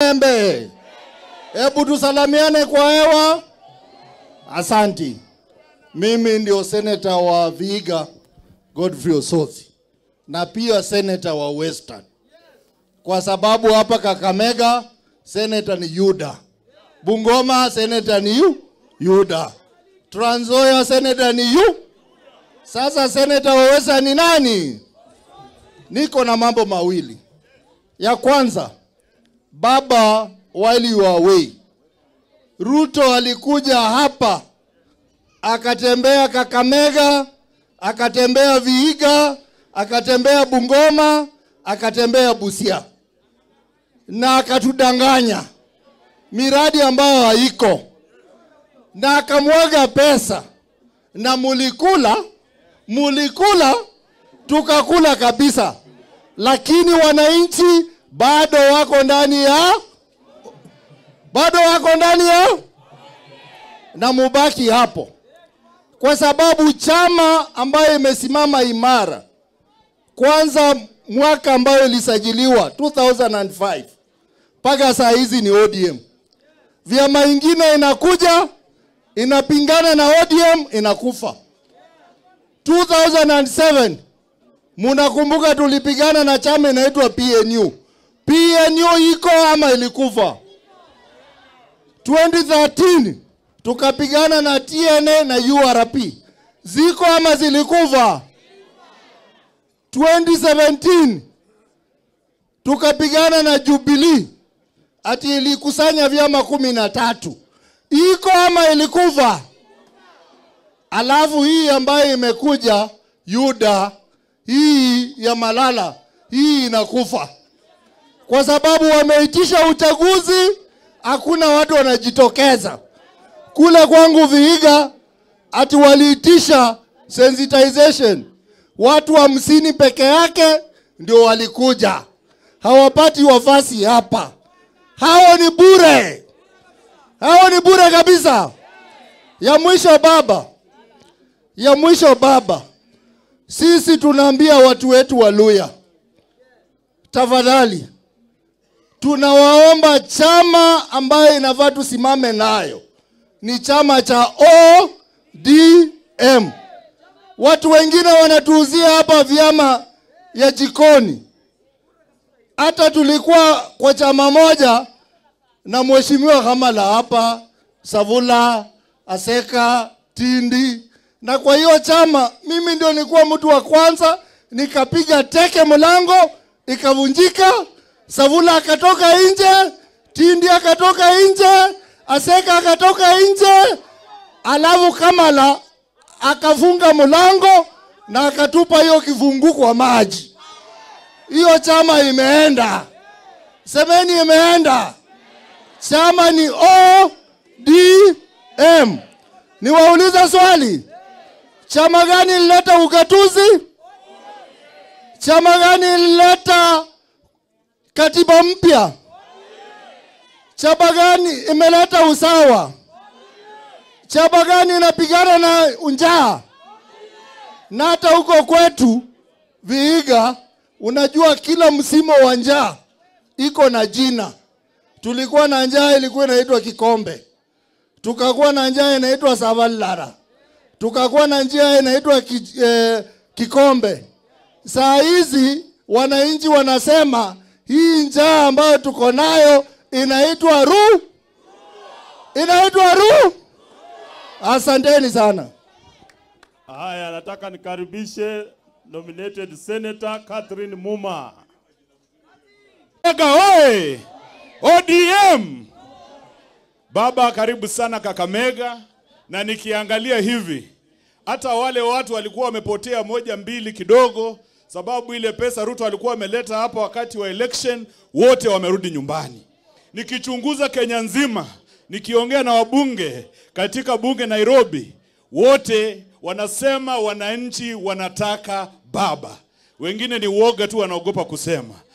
Embe, hebu tusalamiane kwa hewa. Asanti. Mimi ndio seneta wa Vihiga Godfrey Osotsi na pia seneta wa Western, kwa sababu hapa Kakamega seneta ni Yuda, Bungoma seneta ni yu, Yuda, Trans Nzoia seneta ni yu. Sasa seneta wa Western ni nani? Niko na mambo mawili. Ya kwanza, baba, while you are away, Ruto alikuja hapa akatembea Kakamega, akatembea Vihiga, akatembea Bungoma, akatembea Busia na akatudanganya miradi ambayo haiko, na akamwaga pesa, na mulikula, mulikula, tukakula kabisa, lakini wananchi bado wako ndani ya bado wako ndani ya na mubaki hapo, kwa sababu chama ambayo imesimama imara, kwanza mwaka ambayo ilisajiliwa 2005 mpaka saa hizi ni ODM. Vyama ingine inakuja inapingana na ODM inakufa. 2007 munakumbuka tulipigana na chama inaitwa PNU. PNU iko ama ilikufa? 2013 tukapigana na TNA na URP, ziko ama zilikufa? 2017 tukapigana na Jubilee ati ilikusanya vyama kumi na tatu, iko ama ilikufa? Alafu hii ambayo imekuja Yuda, hii ya Malala, hii inakufa kwa sababu wameitisha uchaguzi, hakuna watu wanajitokeza. Kule kwangu Vihiga ati waliitisha sensitization, watu hamsini peke yake ndio walikuja, hawapati wafasi hapa. Hao ni bure, hao ni bure kabisa. Ya mwisho baba, ya mwisho baba, sisi tunaambia watu wetu wa Luya, tafadhali tunawaomba chama ambayo inafaa tusimame nayo ni chama cha ODM. Watu wengine wanatuuzia hapa vyama ya jikoni. Hata tulikuwa kwa chama moja na mheshimiwa Kamala hapa, Savula, Aseka, Tindi, na kwa hiyo chama mimi ndio nilikuwa mtu wa kwanza, nikapiga teke mlango ikavunjika. Savula akatoka nje, Tindi akatoka nje, Aseka akatoka nje, alafu Kamala akafunga mlango na akatupa hiyo kifungu kwa maji. Hiyo chama imeenda, semeni imeenda. Chama ni ODM. Niwaulize swali, chama gani lileta ugatuzi? Chama gani lileta katiba mpya? Chama gani imeleta usawa? Chama gani inapigana na njaa? Na hata huko kwetu Vihiga, unajua kila msimu wa njaa iko na jina. Tulikuwa na njaa ilikuwa inaitwa Kikombe, tukakuwa na njaa inaitwa Savalara, tukakuwa na njaa inaitwa ki, eh, Kikombe. Saa hizi wananchi wanasema hii njaa ambayo tuko nayo inaitwa ru, inaitwa ru. Asanteni sana. Haya, nataka nikaribishe nominated Senator Catherine Muma. Kakamega oye! ODM! Baba, karibu sana Kakamega, na nikiangalia hivi hata wale watu walikuwa wamepotea moja mbili kidogo, sababu ile pesa Ruto alikuwa ameleta hapa wakati wa election, wote wamerudi nyumbani. Nikichunguza Kenya nzima, nikiongea na wabunge katika bunge Nairobi, wote wanasema wananchi wanataka baba. Wengine ni uoga tu, wanaogopa kusema.